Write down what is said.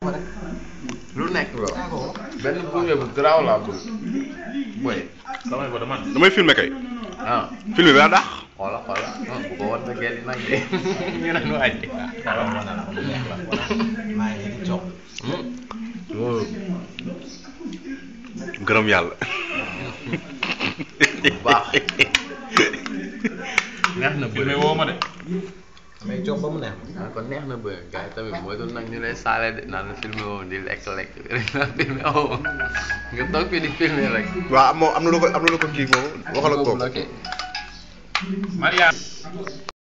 lu nekk la benn gunge bu garaaw laa bëgg boy damay ko dama damay filmer kay ah film bi daa dàq xoola xoola non bu ko war na gel nag de ñu ne nu wàcce loolu gërëm yàlla bu baax neex na bëri filmé woo ma de damay jox ba mu neex ah kon neex na bëri gars yi tamit mooy doon nag ñu lay saale de naan la filmé woo di lekk lekk rek naan filmé woo nga toog fi di filmé rek waaw moom am na lu ko am na lu ko kii moom waxal ak kooku bloqué Maria